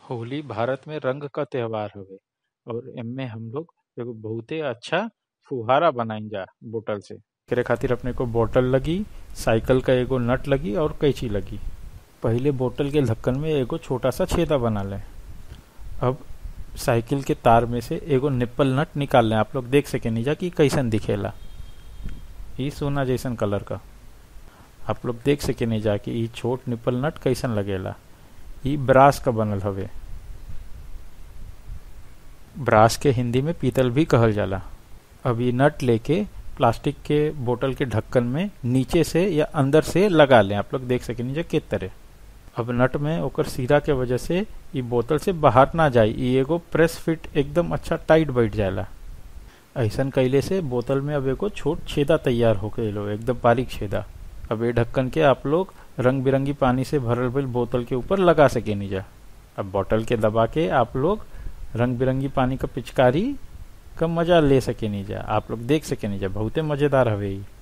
होली भारत में रंग क त्योहार हवे और एमे हम लोग एगो बहुते अच्छा फुहारा बनाईल जा बोतल से एकरे खातिर अपने को बोतल लगी साइकिल का एगो नट लगी और कैंची लगी पहिले बोतल के ढक्कन में एगो छोटा सा छेदा बना लें अब साइकिल के तार में से एगो निप्पल नट निकाल लें आप लोग देख सके नीजा कि कैसन दिखेला ई सोना जैसन कलर का आप लोग देख सके नहीं जा कि ई छोट निप्पल नट कैसन लगेला ई ब्रास का बनल हवे ब्रास के हिंदी में पीतल भी कहल जाला अब ये नट लेके प्लास्टिक के बोतल के ढक्कन में नीचे से या अंदर से लगा लें आप लोग देख सके नीचे के तरह अब नट में ओकर सीरा के वजह से ई बोतल से बाहर ना जाए ई एगो प्रेस फिट एकदम अच्छा टाइट बैठ जाएला ऐसन कैले से बोतल में अब एगो छोट छेदा तैयार हो गए एकदम बारीक छेदा अब ये ढक्कन के आप लोग रंग बिरंगी पानी से भरल भरल बोतल के ऊपर लगा सके नीजा अब बोतल के दबा के आप लोग रंग बिरंगी पानी का पिचकारी का मजा ले सके नीजा आप लोग देख सके नीजा बहुते मजेदार हवे ई